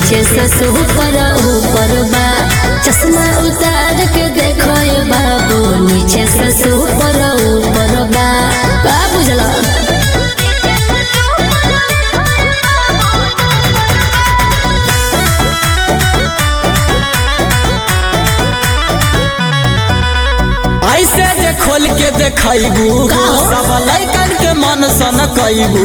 नीचे से ऊपर ऊपर बा चश्मा उतार के देखो ये बाबू नीचे से ऊपर ऊपर बा का बुझला ऐसे जे खोल के देखैबू सब लैकन के मन सन कैबू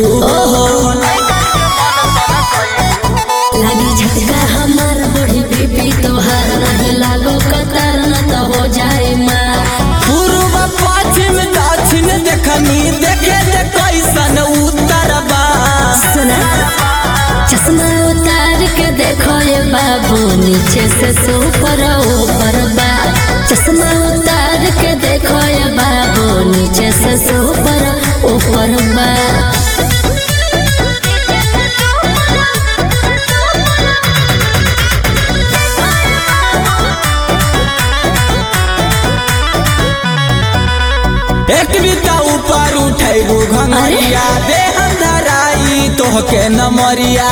लगी झटका हमार बड़ी बीबी तोहार नहीं लागो कतार न तो हो जाए माँ पूर्व पश्चिम दक्षिण देखनी देखे जे कैसन उत्तर बा सुना चश्मा उतार के देखो ये बाबू नीचे से ऊपर ऊपर बा चश्मा उतार के देखो ये बाबू नीचे से ऊपर ऊपर बा एक बीता ऊपर उठैबू घंगरिया देह धराई तोहके नमरिया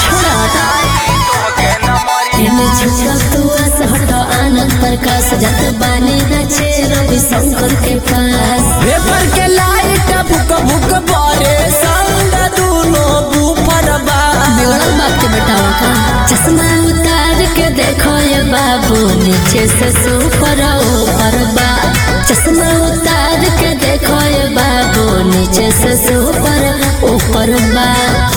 इन्हें छोड़ा तू आस हटो आनंद प्रकाश जत बानी नचे रवि शंकर के पास पेपर के लाइट बुक बुक बारे संग दूनो बूफर बा बिगड़ल बाप के बेटावा का चश्मा उतार के देखो ये बाबू नीचे से ऊपर ऊपर बा चश्मा उतार के देखो ये बाबू नीचे से ऊपर ऊपर बा